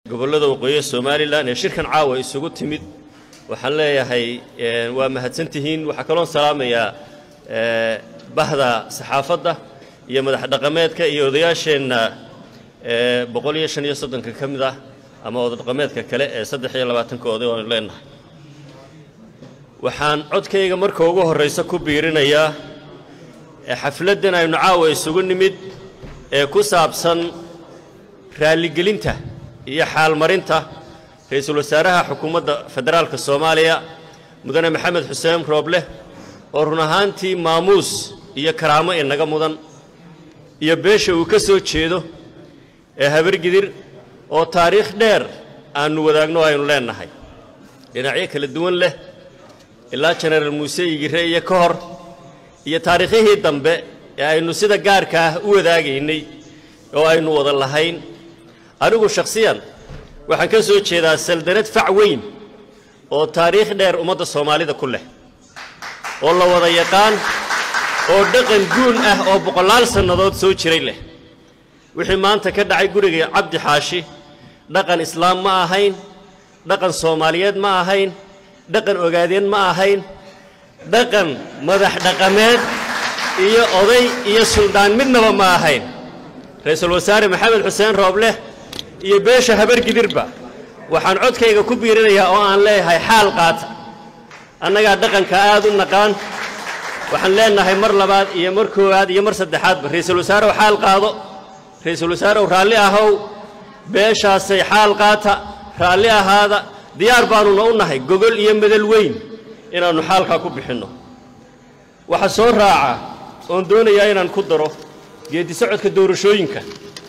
gobollada waqooyiga somalilan ee shirkan caawa isugu timid waxaan leeyahay waa mahadsantihiin waxaa kaloon salaamayaa bahda saxaafadda iyo madax dhaqameedka iyo odayaasheenna boqol iyo shan iyo soddonka ka mid ah ama oda dhaqameedka kale ee saddex iyo labaatanka oday oonu leenahay waxaan codkayga marka ugu horraysa ku biirinayaa xafladdan aynu caawa isugu nimid ee ku saabsan raalligelinta iyo xaalmarinta ra-iisul wasaaraha xukuumadda federaalka soomaaliya mudane maxamed xuseen rooble oo run ahaantii maamuus iyo karaamo inaga mudan iyo beesha uu ka soo jeedo ee habargidir oo taariikh dheer aannu wadaagno aynu leennahay dhinacyo kala duwan leh ilaa jenaraal muuse igire iyo ka hor iyo taariikhyihii dambe ee aynu sida gaarka ah u wadaagaynay oo aynu wada lahayn anigu shakhsiyan waxaan ka soo jeedaa saldanad fac weyn oo taariikh dheer ummadda soomaalida ku leh oo la wada yaqaan oo dhaqan guun ah oo boqolaal sannadood soo jiray leh wixii maanta ka dhacay guriga cabdi xaashi dhaqan islaam ma ahayn dhaqan soomaaliyeed ma ahayn dhaqan ogaadeen ma ahayn dhaqan madax dhaqameed iyo oday iyo suldaan midnaba ma ahayn ra-iisul wasaare maxamed xuseen roobleh iyo beesha habargidirba waxaan codkayga ku biirinayaa oo aan leeyahay xaal qaata annagaa dhaqanka aad u naqaan waxaan leenahay mar labaad iyo mar koowaad iyo mar saddexaadba ra-iisul wasaarew xaal qaado ra-iisul wasaarew raalli ahow beeshaasay xaal qaata raalli ahaada diyaar baannuna u nahay gogol iyo madal weyn inaannu xaalkaa ku bixinno waxa soo raaca oon doonayaa inaan ku daro geeddi socodka doorashooyinka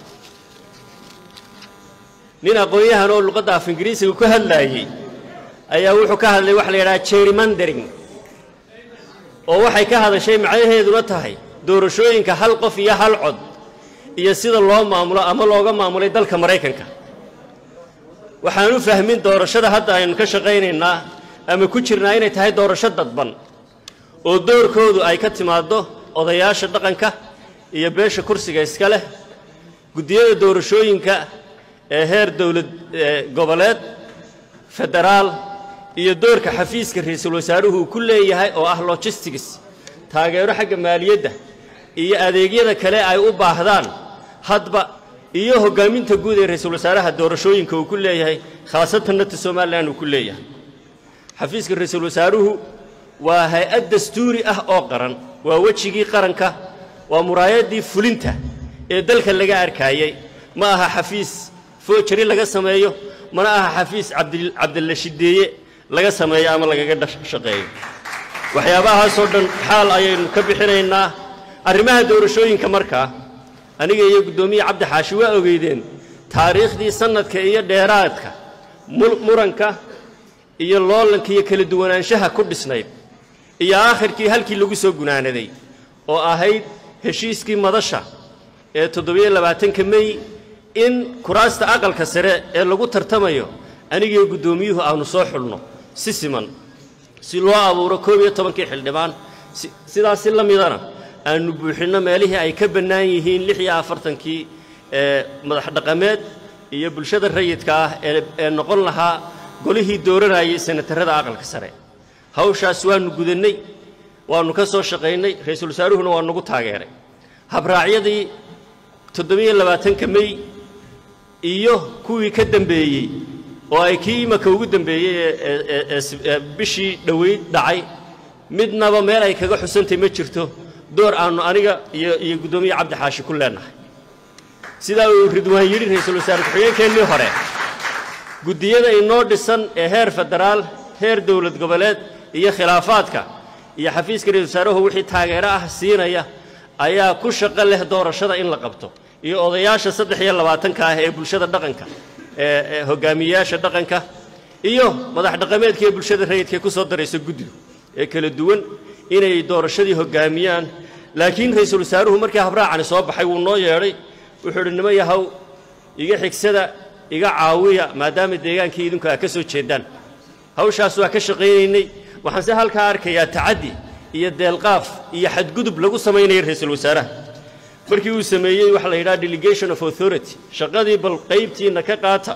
nin aqoon-yahan oo luqadda af ingiriisiga ku hadlaayey ayaa wuxuu ka hadlay waxa la yidhaha jerrymandering oo waxay ka hadashay macnaheeduna tahay doorashooyinka hal qof iyo hal cod iyo sida loo maamulo ama looga maamulay dalka maraykanka waxaan u fahmin doorashada hadda aynu ka shaqaynaynaa ama ku jirnaa inay tahay doorasho dadban oo doorkoodu ay ka timaaddo odayaasha dhaqanka iyo beesha kursiga iska leh guddiyada doorashooyinka ee heer dowlad goboleed federaal iyo doorka xafiiska ra-iisul wasaaruhu uu ku leeyahay oo ah logistics taageero xagga maaliyadda iyo adeegyada kale ay u baahdaan hadba iyo hoggaaminta guud ee ra-iisul wasaaraha doorashooyinka uu ku leeyahay khaasatan nata somalilan uu ku leeyahay xafiiska ra-iisul wasaaruhu waa hay-ad dastuuri ah oo qaran waa wejigii qaranka waa muraayaddii fulinta ee dalka laga arkaayey ma aha xafiis foojari laga sameeyo mana aha xafiis cabdilla shideeye laga sameeyo ama lagaga shaqeeyo waxyaabahaasoo dhan xaal ayaynu ka bixinaynaa arrimaha doorashooyinka markaa aniga iyo guddoomiye cabdi xaashi waa ogeydeen taariikhdii sannadka iyo dheeraadka muranka iyo loolanka iyo kala duwanaanshaha ku dhisnayd iyo aakhirkii halkii lagu soo gunaanaday oo ahayd heshiiskii madasha ee toddobiyo labaatanka mey in kuraasta aqalka sare ee lagu tartamayo anigiyo guddoomiyuhu aanu soo xulno si siman si loo abuuro koob iyo tobankii xildhibaan sidaas si la midana aanu buuxinno meelihii ay ka bannaan yihiin lix iyo afartankii ee madax dhaqameed iyo bulshada rayidka ah ee noqon lahaa golihii dooranayay senatarrada aqalka sare hawshaas waannu gudannay waannu ka soo shaqaynay ra-iisul wasaaruhuna waa nagu taageeray habraacyadii toddobiyo labaatanka mey iyo kuwii ka dembeeyey oo ay kii imaka ugu dembeeyey ee bishii dhoweyd dhacay midnaba meel ay kaga xusantay ma jirto door aannu aniga iyo iyo guddoomiye cabdi xaashi ku leennahay sidaa uu ridwaan yidhi ra-iisul wasaare ku-xigeenkeennii hore guddiyada inoo dhisan ee heer federaal heer dowlad goboleed iyo khilaafaadka iyo xafiiska ra-isul wasaaruhu wixii taageero ah siinaya ayaa ku shaqo leh doorashada in la qabto iyo odayaasha saddex iyo labaatanka ah ee bulshada dhaqanka ee hogaamiyeyaasha dhaqanka iyo madax dhaqameedka ee bulshada rayidkaee ku soo daraysa guddigu ee kala duwan inay doorashadii hoggaamiyaan laakiin ra-iisul wasaaruhu markii habraacani soo baxay wuu noo yeedhay wuxuu idhi nima yahow iga xigsada iga caawiya maadaama deegaankii idinku aa ka soo jeedaan hawshaas waa ka shaqaynaynay waxaan se halkaa arkayaa tacaddi iyo deelqaaf iyo xadgudub lagu samaynaya ra-iisul wasaaraha markii uu sameeyey waxa la yidhaha delegation of authority shaqadii bal qaybtiinna ka qaata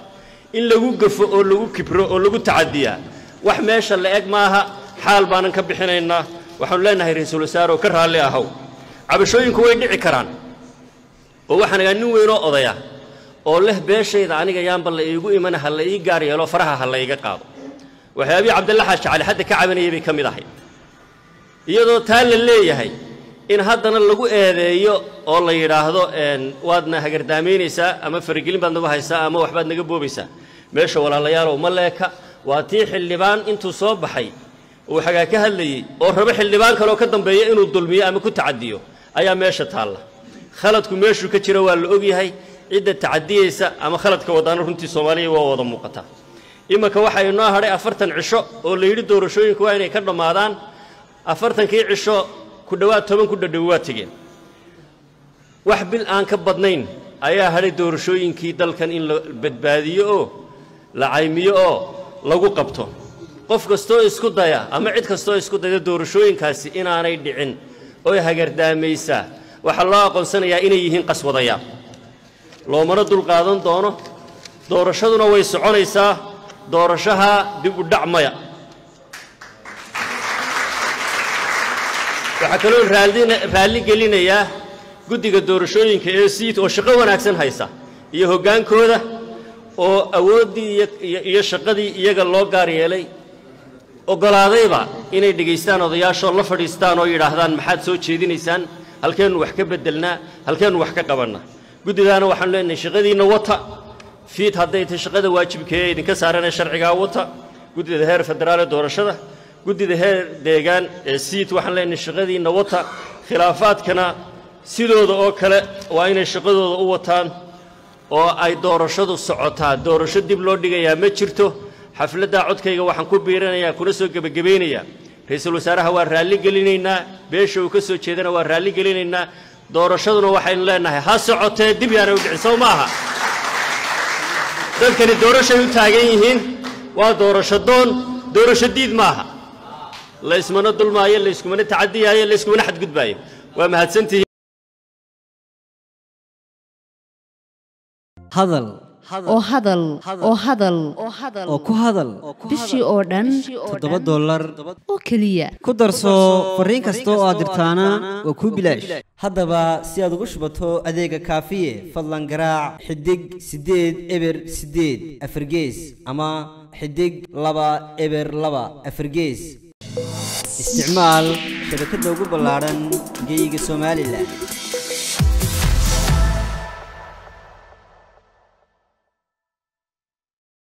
in lagu gafo oo lagu kibro oo lagu tacadiyaa wax meesha la eg maaha xaal baanan ka bixinaynaa waxaanu leenahay ra-iisul wasaare oo ka raalli ahow cabashooyinku way dhici karaan oo waxaan agaa nin weynoo odaya oo leh beeshayda aniga yaanba la iigu imana ha la ii gaar yeelo faraha ha la iiga qaado waxyaabihii cabdilla xaaji cali hadda ka cabanayay bay ka mid ahay iyadoo taa la leeyahay in haddana lagu eedeeyo oo la yidhaahdo waadna hagardaamaynaysaa ama faragelin baad nagu haysaa ama waxbaad naga boobaysaa meesha walaalayaalow ma leeka waa tii xildhibaan intuu soo baxay uu xagaa ka hadlayey oo rabo xildhibaan kaleoo ka dambeeya inuu dulmiyo ama ku tacadiyo ayaa meesha taalla khaladku meeshuu ka jiro waa la ogyahay cidda tacadiyeysa ama khaladka wadaana runtii soomaaliya waa wada muuqataa iminka waxaa inoo hadhay afartan cisho oo la yidhi doorashooyinku waa inay ka dhammaadaan afartankii cisho ku dhowaad toban ku dhadhowi waa tegeen wax bil aan ka badnayn ayaa hadhay doorashooyinkii dalkan in la badbaadiyo oo la caymiyo oo lagu qabto qof kastoo isku daya ama cid kastoo isku dayda doorashooyinkaasi inaanay dhicin oy hagardaamaysaa waxaa loo aqoonsanayaa inay yihiin qaswadayaal loomana dulqaadan doono doorashaduna way soconaysaa doorashaha dib u dhac maya waxaa kaloo raalli gelinayaa guddiga doorashooyinka ee siid oo shaqo wanaagsan haysa iyo hoggaankooda oo awooddii iyo shaqadii iyaga loo gaar yeelay oggolaadayba inay dhegaystaan odayaashoo la fadhiistaan oo yidhaahdaan maxaad soo jeedinaysaan halkeennu wax ka beddelnaa halkeennu wax ka qabannaa guddidaana waxaanu leenahay shaqadiinna wata fiid hadday tahay shaqada waajibkee idinka saaranee sharcigaa wata guddida heer federaal ee doorashada guddida heer deegaan ee siid waxaan leenahay shaqadiinna wata khilaafaadkana sidooda oo kale waa inay shaqadooda u wataan oo ay doorashadu socotaa doorasho dib loo dhigayaa ma jirto xafladdaa codkayga waxaan ku biiranayaa kuna soo gebagabaynayaa ra-iisul wasaaraha waa raalli gelinaynaa beesha uu ka soo jeedana waa raalli gelinaynaa doorashaduna waxaynu leenahay ha socotee dib yaanay u dhicin sow ma aha dadkani doorashay u taagan yihiin waa doorasho doon doorasho diid maaha laysmana dulmaayo layskumana tacadiyaayo layskumana xadgudbaayo waa mahadsantihiin hadal oo hadal oo hadal oo ku hadal bishii oo dhan toddoba dollar oo keliya ku darso fariin kasta oo aad dirtaana waa kuu bilaash haddaba si aad ugu shubato adeega kaafiye fadlan garaac xidig siddeed eber siddeed afargees ama xidig laba eber laba afargees isticmaal shabakadda ugu ballaadhan geeyiga somalilan